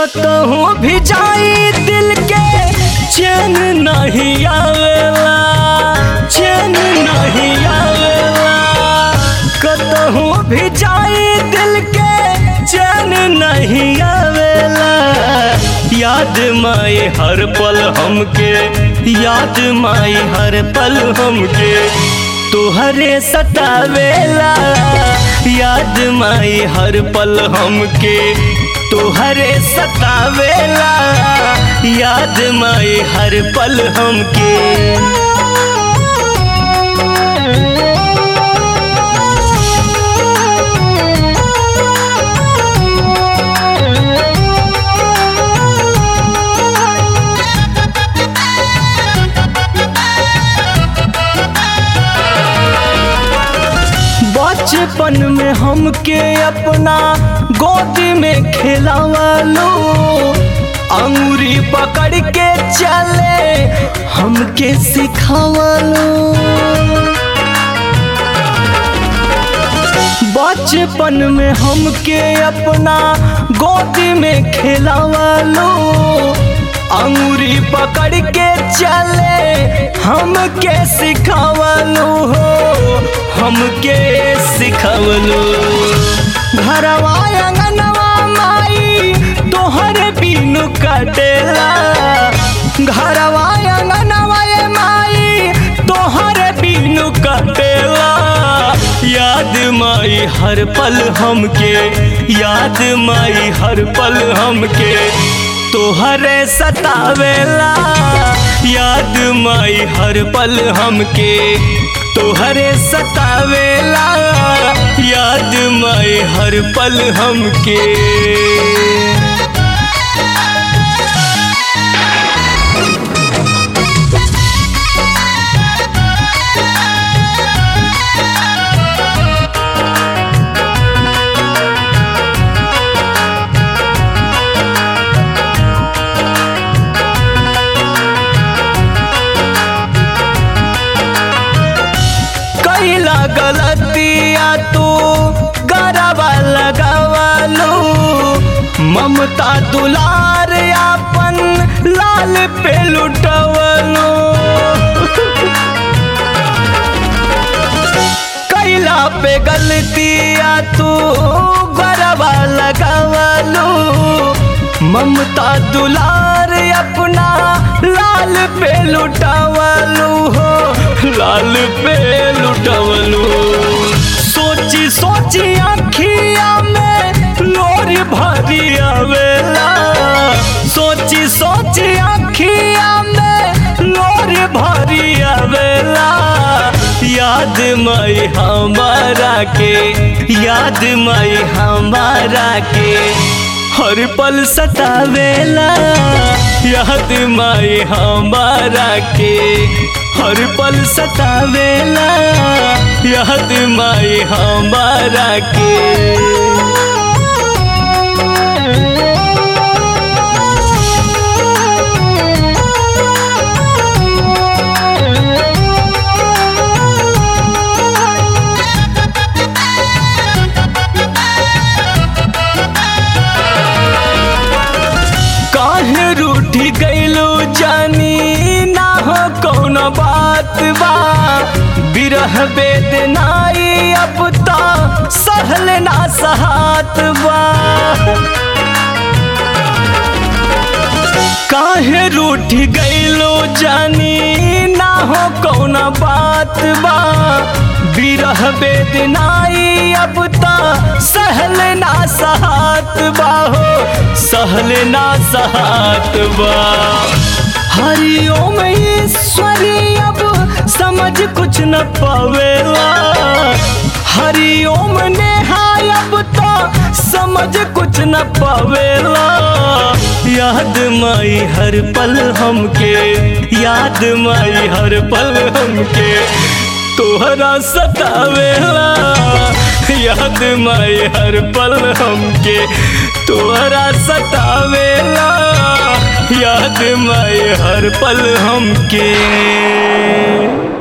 कतहूँ भी जाई दिल के चैन नहीं आवेला चैन नहीं आवेला कतहूँ भी जाई दिल के चैन नहीं आवेला याद माई हर पल हमके याद माई हर पल हमके तोहरे सतावेला याद माई हर पल हमके तोहरे सतावेला याद माई हर पल हमके बचपन में हमके अपना गोदी में खिलावालो अंगूरी पकड़ के चले हमके सिखावालो बचपन में हमके अपना गोदी में खिलावालो अंगूरी पकड़ के चले हमके सिखावलो हो हमके सिखावलो घरवा अंगनवा माई तोहर बिनु कटेला घरवा अंगनवा ये माई तोहर बिनु कटेला याद माई हर पल हमके याद माई हर पल हमके तोहरे सतावेला याद माई हर पल हमके तोहरे सतावेला याद माई हर पल हमके कैला गलतिया तू गरबा लगावालू ममता दुलार अपन लाल पे लुटवलो कैला पे गलतिया तू गरबा लगावालू ममता दुलार अपना लाल पे लुटावलू हो लाल पे लुटावलू सोची सोची अखिया में लोरी भरी आवेला सोची सोची अखिया में लोरी भरी आवेला याद माई हमारा के याद माई हमारा के हर पल सतावेला याद माई हमारा के हर पल सतावेला याद माई हमारा के काहे रूठी गईलो जानी ना हो कौन बात बा बिरह बेदनाई अब ता सहल ना सहात बा काहे रूठ गईलो जानी ना हो कौन बात बा बिरह बेदनाई अब ता सहल ना सहात बा हो सहल ना सहात बा हरिओम ईश्वरी अब समझ कुछ न पावेला हरिओम नेहाय अब तो समझ कुछ न पावेला याद माई हर पल हमके याद माई हर पल हमके तोहरा सतावेला याद माई हर पल हमके तोहरा सतावेला याद माई हर पल हमके